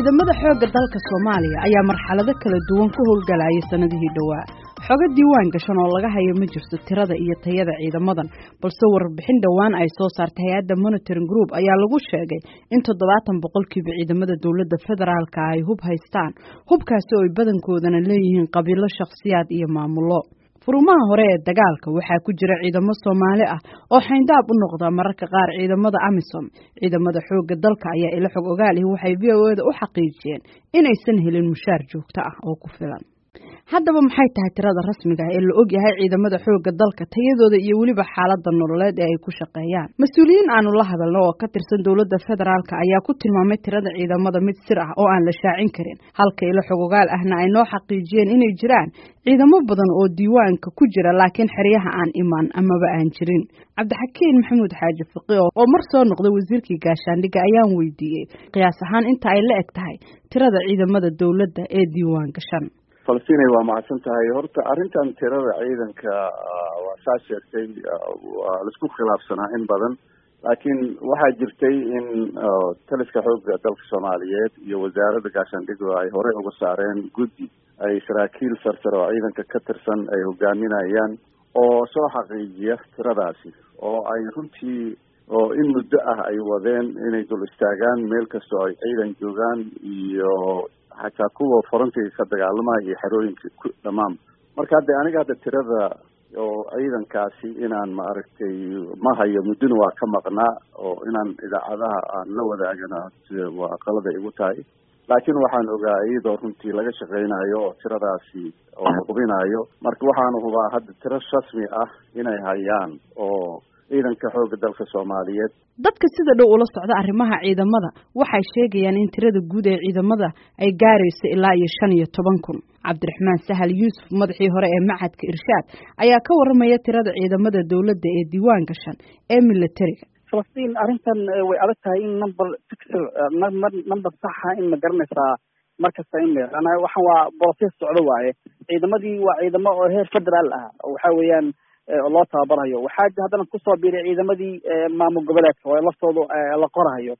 ciidamada xoogga dalka soomaaliya ayaa marxalado kala duwan ku howlgalayay sanadihii dhowaa xogo diiwaan gashan oo laga hayo ma jirto tirada iyo tayada ciidamadan balse warbixin dhowaan ay soo saartay hay-adda monitoring group ayaa lagu sheegay in toddobaatan boqolkiiba ciidamada dowladda federaalka ay hub haystaan hubkaasi oo ay badankoodana leeyihiin qabiilo shakhsiyaad iyo maamulo furumaha hore ee dagaalka waxaa ku jira ciidamo soomaali ah oo xayndaab u noqda mararka qaar ciidamada amisom ciidamada xoogga dalka ayaa ila xog ogaal ihi waxay v o eda u xaqiijiyeen inaysan helin mushaar joogto ah oo ku filan haddaba maxay tahay tirada rasmiga ah ee la og yahay ciidamada xoogga dalka tayadooda iyo weliba xaalada nololeed ee ay ku shaqeeyaan mas-uuliyiin aanu la hadalno oo ka tirsan dowladda federaalka ayaa ku tilmaamay tirada ciidamada mid sir ah oo aan la shaacin karin halka ilo xogogaal ahna ay noo xaqiijiyeen inay jiraan ciidamo badan oo diiwaanka ku jira laakiin xeryaha aan imaan amaba aan jirin cabdixakiin maxamuud xaaji fiqi oo mar soo noqday wasiirkii gaashaandhigga ayaan weydiiyey qiyaas ahaan inta ay la eg tahay tirada ciidamada dowladda ee diiwaan gashan falastinay waa mahadsan tahay horta arrintan tirada ciidanka waa saa sheegtay waa laisku khilaafsanaa in badan laakiin waxaa jirtay in taliska xoogga dalka soomaaliyeed iyo wasaaradda gaashaandhigo ay horey uga saareen guddi ay saraakiil sarsare oo ciidanka ka tirsan ay hogaaminayaan oo soo xaqiijiya tiradaasi oo ay runtii oo in muddo ah ay wadeen inay dul istaagaan meel kastoo ay ciidan joogaan iyo xataa kuwa farantiga ka dagaalamaya iyo xerooyinka ku dhammaan marka hadda aniga hadda tirada oo ciidankaasi inaan maaragtay ma hayo muddona waa ka maqnaa oo inaan idaacadaha aan la wadaagana waa qalada igu tahay laakiin waxaan ogaa iyadoo runtii laga shaqeynayo oo tiradaasi oo la hubinayo marka waxaanu hubaa hadda tiro rasmi ah inay hayaan oo ciidanka xoogga dalka soomaaliyeed dadka sida dhow ula socda arrimaha ciidamada waxay sheegayaan in tirada guud ee ciidamada ay gaarayso ilaa iyo shan iyo toban kun cabdiraxmaan sahal yuusuf madaxii hore ee machadka irshaad ayaa ka warramaya tirada ciidamada dowladda ee diiwaan gashan ee militariga falastiin arrintan way adag tahay in number fixer number saxa in ma garanaysaa markasta in la waxaan waa process socdo waaye ciidamadii waa ciidamo oo heer federaal ah waxa weeyaan loo tababarayo waxaa haddana kusoo biiray ciidamadii maamul goboleedka oo laftooda la qorahayo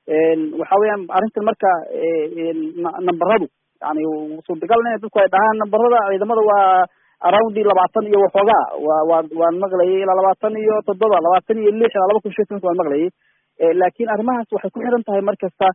waxa weeyaan arrintan marka nambaradu yani suurtagal in dadku ay dhahaan nambarada ciidamada waa aroundi labaatan iyo waxoogaa wa waa waan maqlayay ilaa labaatan iyo toddoba labaatan iyo lix ilaa laba kun shan waan maqlayay laakiin arrimahaas waxay ku xiran tahay mar kasta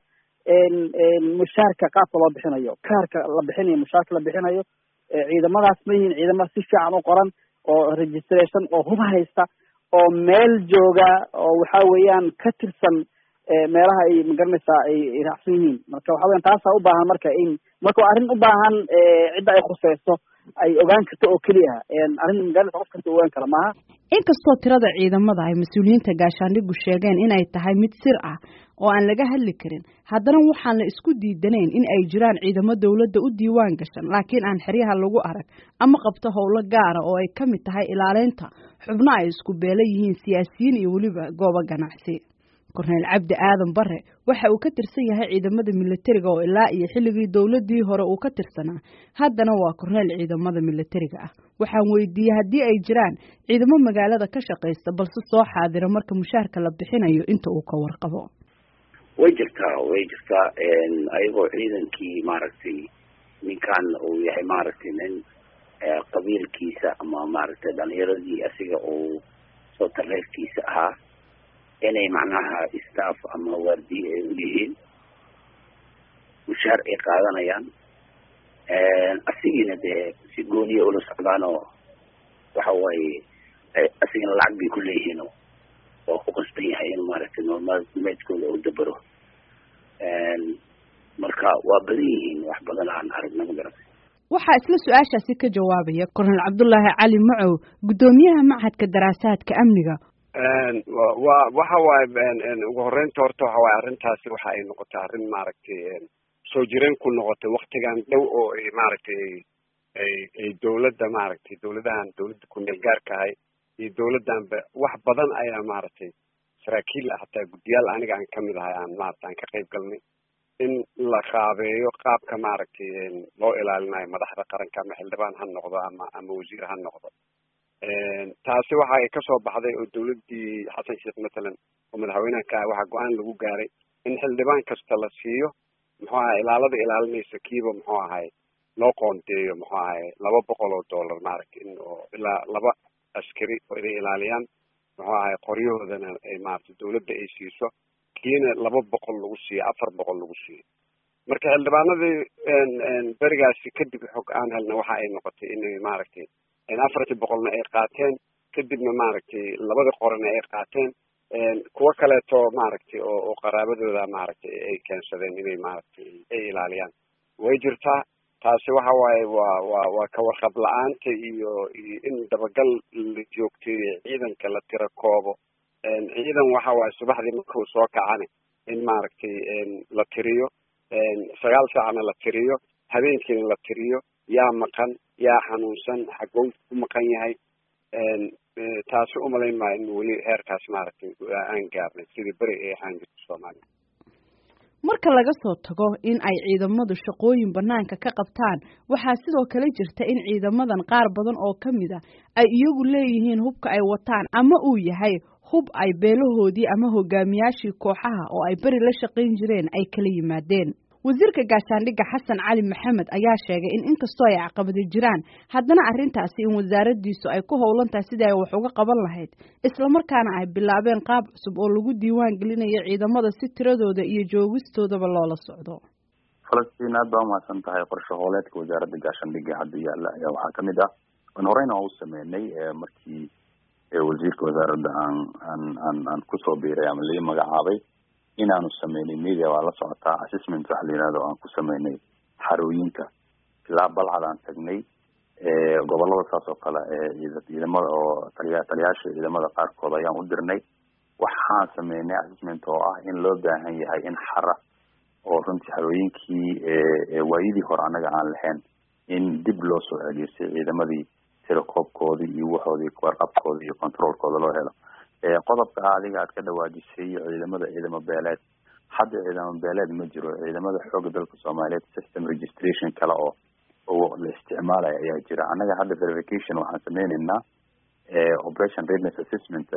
mushaarka qaabka loo bixinayo kaarka la bixinayo mushaarka la bixinayo ciidamadaas ma yihiin ciidamo si fiican u qoran oo registration oo hub haysta oo meel jooga oo waxa weeyaan ka tirsan meelaha ay magaranaysaa ay raacsan yihiin marka waxa weyan taasaa u baahan marka in marka waa arrin u baahan cidda ay khuseyso ay ogaan karto oo keliya arrin magaranaysa qof kasta ogaan kara maaha inkastoo tirada ciidamada ay mas-uuliyiinta gaashaandhigu sheegeen inay tahay mid sir ah oo aan laga hadli karin haddana waxaan la isku diidanayn in ay jiraan ciidamo dowladda u diiwaan gashan laakiin aan xeryaha lagu arag ama qabto howlo gaara oo ay ka mid tahay ilaaleynta xubno ay isku beela yihiin siyaasiyiin iyo weliba goobo ganacsi korneyl cabdi aadan bare waxa uu ka tirsan yahay ciidamada militariga oo ilaa iyo xilligii dowladii hore uu ka tirsanaa haddana waa korneyl ciidamada militariga ah waxaan weydiiyey haddii ay jiraan ciidamo magaalada ka shaqaysta balse soo xaadira marka mushaarka la bixinayo inta uu ka warqabo way jirtaa way jirtaa ayagoo ciidankii maaragtay ninkan uu yahay maaragtay nin qabiilkiisa ama maaragtay dhalinyaradii asiga uu soo tareerkiisa ahaa inay macnaha staff ama waardiye ay uyihiin mushaar ay qaadanayaan asigiina dee si gooniya ula socdaan oo waxa waaye asigana lacag bay ku leeyihiin oo ku qasban yahay in maaragtay noolmaalmeedkooda uu dabaro marka waa badan yihiin wax badan aan aragna ma garatay waxaa isla su-aashaasi ka jawaabaya kornel cabdullaahi cali macow guddoomiyaha machadka daraasaadka amniga wa waxa waaye ugu horeynta horta waxa waaye arrintaasi waxa ay noqotay arrin maaragtay soo jireen ku noqotay waktigan dhow oo ay maaragtay ay ay dawladda maaragtay dawladahan dawladda ku-meel gaarka ahay iyo dawladdanba wax badan ayaa maaragtay saraakiil ah hataa guddiyaal aniga aan kamid ahay aan maarata aan ka qayb galnay in la qaabeeyo qaabka maaragtay loo ilaalinayo madaxda qaranka ama xildhibaan ha noqdo ama ama wasiir ha noqdo taasi waxa ay kasoo baxday oo dawladdii xasan sheekh mathalan oo madaxweynaha ka ah waxaa go-aan lagu gaaray in xildhibaan kasta la siiyo muxuu ahay ilaalada ilaalinaysa kiiba muxuu ahay loo qoondeeyo muxuu ahay laba boqol oo dollar maaragtay in oo ilaa laba askari oo inay ilaaliyaan muxuu ahay qoryahoodana ay maaragtay dawladda ay siiso kiina laba boqol lagu siiyo afar boqol lagu siiyo marka xildhibaanadii berigaasi kadib xog aan helna waxa ay noqotay inay maaragtay afartii boqolna ay qaateen kadibna maaragtay labada qorana ay qaateen kuwo kaleeto maaragtay oo oo qaraabadooda maaragtay ay keensadeen inay maaragtay ay ilaaliyaan way jirtaa taasi waxa waaye waa waa waa kawarqab la-aanta iyo iyo in dabagal la joogteeyo ciidanka la tiro koobo ciidan waxa waaye subaxdii markuu soo kacane in maaragtay la tiriyo sagaal saacna la tiriyo habeenkiina la tiriyo yaa maqan yaa xanuunsan xagow ku maqan yahay taasi umalayn maayo in weli heerkaas maaragtay aan gaarnay sidii beri ay ahaan jirta soomaaliya marka laga soo tago in ay ciidamadu shaqooyin banaanka ka qabtaan waxaa sidoo kale jirta in ciidamadan qaar badan oo ka mid a ay iyagu leeyihiin hubka ay wataan ama uu yahay hub ay beelahoodii ama hogaamiyaashii kooxaha oo ay beri la shaqayn jireen ay kala yimaadeen wasiirka gaashaandhigga xasan cali maxamed ayaa sheegay in inkastoo ay caqabadi jiraan haddana arrintaasi in wasaaraddiisu ay ku howlan tahay sidii ay wax uga qaban lahayd islamarkaana ay bilaabeen qaab cusub oo lagu diiwaan gelinayo ciidamada si tiradooda iyo joogistoodaba loola socdo falastiin aad baa umahadsan tahay qorshe hooleedka wasaaradda gaashaandhigga hadda yaalla ayaa waxaa kamid ah an horeyna waa u sameynay markii wasiirka wasaaradda aan aan aan aan kusoo biiray ama lii magacaabay inaanu sameynay media waa la socotaa assessment waxa la yihahdo aan ku sameynay xarooyinka ilaa balcad aan tagnay gobolada saas oo kale ciidamada oo taliya taliyaasha ciidamada qaarkood ayaan u dirnay waxaan sameynay assessment oo ah in loo baahan yahay in xara oo runtii xarooyinkii waayidii hore annaga aan lahayn in dib loo soo ageystay ciidamadii telecoobkoodii iyo waxoodii warqabkooda iyo controolkooda loo helo qodobka ah adiga aad ka dhawaajisay ciidamada ciidamo beeleed hadda ciidamo beeleed ma jiro ciidamada xooga dalka soomaaliyeed system registration kale oo oo la isticmaalaya ayaa jira annaga hadda verification waxaan sameyneynaa operation readiness assessment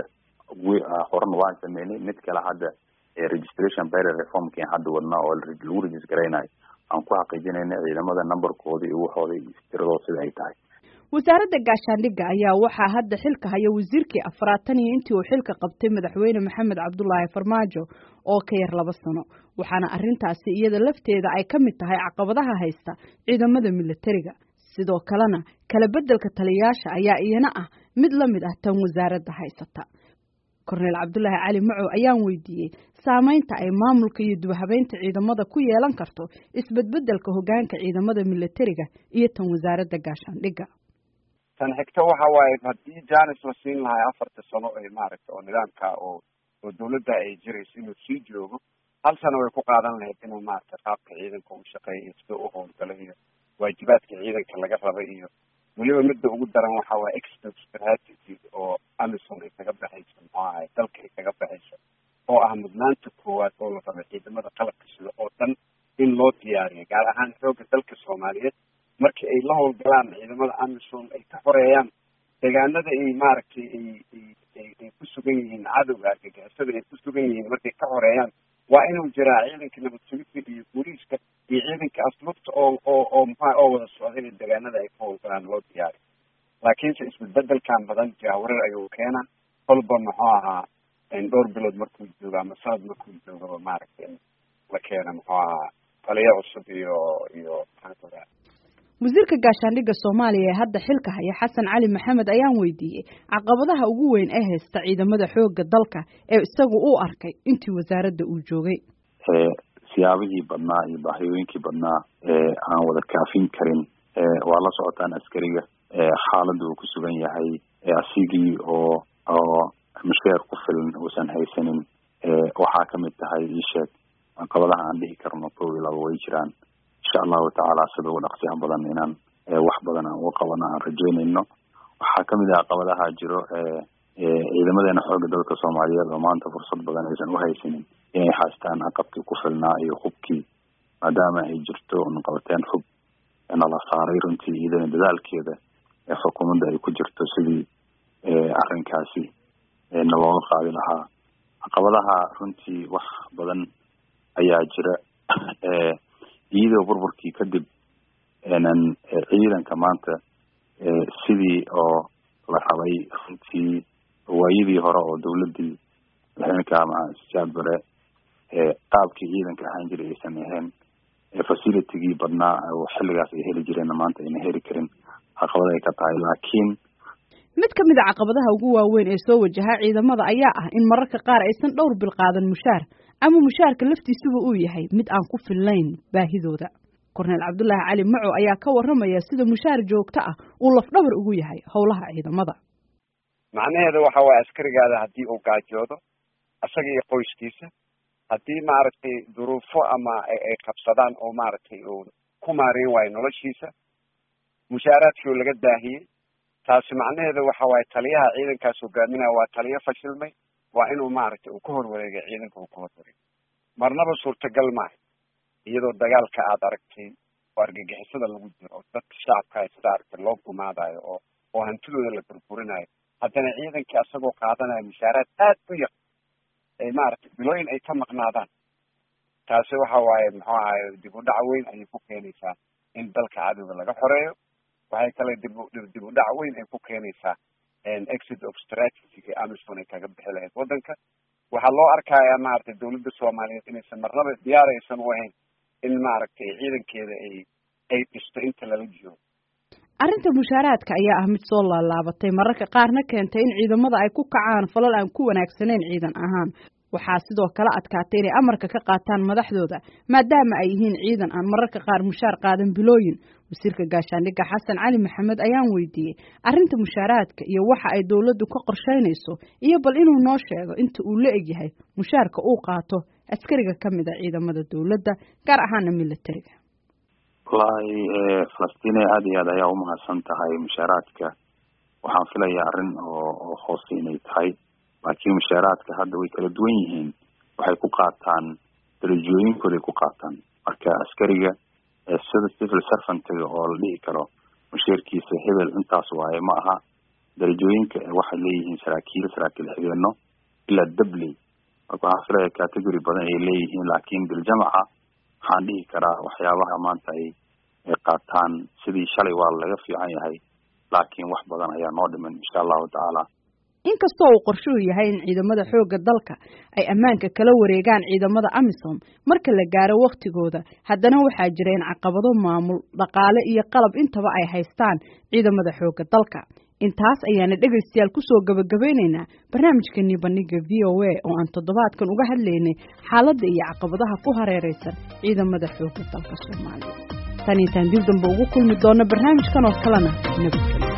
horena waan sameynay mid kale hadda registration berer reformki hadda wadnaa oo lagu regisgaraynayo aan ku xaqiijinayna ciidamada numberkooda iyo waxooda tiradooda sida ay tahay wasaaradda gaashaandhigga ayaa waxaa hadda xilka haya wasiirkii afraatan iyo intii uu xilka qabtay madaxweyne maxamed cabdulaahi farmaajo oo ka yar laba sano waxaana arrintaasi iyada lafteeda ay ka mid tahay caqabadaha haysta ciidamada milatariga sidoo kalena kala beddelka taliyayaasha ayaa iyana ah mid la mid ah tan wasaaradda haysata korneyl cabdulaahi cali macow ayaan weydiiyey saameynta ay maamulka iyo dubhabeynta ciidamada ku yeelan karto isbedbedelka hogaanka ciidamada milatariga iyo tan wasaaradda gaashaandhigga tan xigta waxa waaye haddii janis la siin lahay afarta sano ee maaragta oo nidaamka oo oo dawladda ay jirayso inuu sii joogo hal sano way ku qaadan lahayd inuu maaragta qaabka ciidanka u shaqeeya iyo sida u howlgalo iyo waajibaadka ciidanka laga raba iyo weliba midda ugu daran waxa waaye expert strategy oo amison ay kaga baxayso muxuu ahay dalka ay kaga baxayso oo ah mudnaanta koowaad oo la raba ciidamada qalabka sida oo dhan in loo diyaariyo gaar ahaan xoogga dalka soomaaliyeed markii ay la howlgalaan ciidamada amison ay ka xoreeyaan deegaanada ay maaragtay ay ay ku sugan yihiin cadowga argagixisada ay ku sugan yihiin markay ka xoreeyaan waa inuu jiraa ciidanka nabad sugidka iyo booliiska iyo ciidanka aslubta oo oo oo maxaa oo wada socda inay deegaanada ay ka howlgalaan loo diyaariyo laakiinse isbedbedelkan badan jaawarar ayuu keenaa kolba muxuu ahaa dhowr bilood markuu joogo ama sanad markuu joogaba maaragtay la keena muxuu ahaa taliyo cusub iyo iyo maxaa wasiirka gaashaandhigga soomaaliya ee hadda xilka haya xasan cali maxamed ayaan weydiiyey caqabadaha ugu weyn ee haysta ciidamada xoogga dalka ee isagu u arkay intii wasaaradda uu joogay siyaabihii badnaa iyo baahiyooyinkii badnaa ee aan wada kaafin karin waa la socotaan askariga xaaladda uu ku sugan yahay asigii oo oo masheer ku filan uusan haysanin waxaa kamid tahay iisheeg caqabadaha aan dhihi karno kow iyo laba way jiraan insha allahu tacaala sida ugu dhaqsiyaha badan inaan wax badan aan uga qabano aan rajeynayno waxaa kamid ah caqabadaha jiro ciidamadeena xooga dalka soomaaliyeed oo maanta fursad badan aysan uhaysanin inay haystaan aqabkii ku filnaa iyo hubkii maadaama ay jirto naqabateen hub nala saaray runtii iyadana dadaalkeeda xukuumadda ay ku jirto sidii arrinkaasi nalooga qaadi lahaa caqabadaha runtii wax badan ayaa jira iyadoo burburkii kadib ciidanka maanta sidii oo la rabay runtii waayadii hore oo dawladii madaxweyneka sijaad bare qaabkii ciidanka ahaan jiray aysan ahayn facilitigii badnaa oo xilligaas ay heli jireenna maanta ayna heli karin caqabad ay ka tahay laakiin mid ka mid a caqabadaha ugu waaweyn ee soo wajaha ciidamada ayaa ah in mararka qaar aysan dhowr bil qaadan mushaar ama mushaarka laftiisuba uu yahay mid aan ku fillayn baahidooda korneel cabdulaahi cali maco ayaa ka warramaya sida mushaar joogto ah uu lafdhabar ugu yahay howlaha ciidamada macnaheeda waxa waaye askarigaada haddii uu gaajoodo isaga iyo qoyskiisa haddii maaragtay duruufo ama ay qabsadaan oo maaragtay uu ku maareyn waayo noloshiisa mushaaraadkii oo laga daahiyey taasi macnaheeda waxa waaye taliyaha ciidankaas hogaaminaya waa taliyo fashilmay waa inuu maaragtay uu ka horwareegay ciidanka uu ka horwareegay marnaba suurtagal maaha iyadoo dagaalka aad aragtay oo argagixisada lagu jiro oo dadka shacabka sida aragtay loo gumaadayo oo oo hantidooda la burburinayo haddana ciidankii asagoo qaadanaya mushaaraad aad u yar ay maaragtay bilooyin ay ka maqnaadaan taasi waxa waaye muxuu ahaye dib u dhac weyn ayay ku keenaysaa in dalka cadowga laga xoreeyo waxay kale dib dib u dhac weyn ay ku keenaysaa exit of strategy amison ay kaga bixi lahayd waddanka waxaa loo arkayaa maaragtay dawladda soomaaliyeed inaysan marnaba diyaar aysan u ahayn in maaragtay ciidankeeda ay ay dhisto inta lala jiro arrinta mushaaraadka ayaa ah mid soo laalaabatay mararka qaarna keentay in ciidamada ay ku kacaan falal aan ku wanaagsanayn ciidan ahaan waxaa sidoo kale adkaatay inay amarka ka qaataan madaxdooda maadaama ay yihiin ciidan aan mararka qaar mushaar qaadan bilooyin wasiirka gaashaandhigga xasan cali maxamed ayaan weydiiyey arrinta mushaaraadka iyo waxa ay dawladdu ka qorsheynayso iyo bal inuu noo sheego inta uu la egyahay mushaarka uu qaato askariga ka mid a ciidamada dawladda gaar ahaana militariga wallaahi falastiin aada iyo aad ayaa umahadsan tahay mushaaraadka waxaan filayaa arrin oo oo hoose inay tahay laakiin mushaaraadka hadda way kala duwan yihiin waxay ku qaataan darajooyinkooday ku qaataan marka askariga sida civil servantga oo la dhihi karo musheerkiisa hebel intaas waaye ma aha darajooyinka waxay leeyihiin saraakiil saraakiil xigeeno ilaa dabley marka waxaan filaya category badan ay leeyihiin laakiin biljamaca waxaan dhihi karaa waxyaabaha maanta ay ay qaataan sidii shalay waa laga fiican yahay laakiin wax badan ayaa noo dhiman insha allahu tacaala inkastoo uu qorshuhu yahay in ciidamada xoogga dalka ay ammaanka kala wareegaan ciidamada amisom marka la gaaro wakhtigooda haddana waxaa jira in caqabado maamul dhaqaale iyo qalab intaba ay haystaan ciidamada xoogga dalka intaas ayaana dhegaystayaal kusoo gabagabaynaynaa barnaamijkanii bandhiga v o a oo aan toddobaadkan uga hadlaynay xaaladda iyo caqabadaha ku hareeraysan ciidamada xoogga dalka soomaaliya tan intaan dib dambe ugu kulmi doona barnaamijkan oo kalena nabadgelyo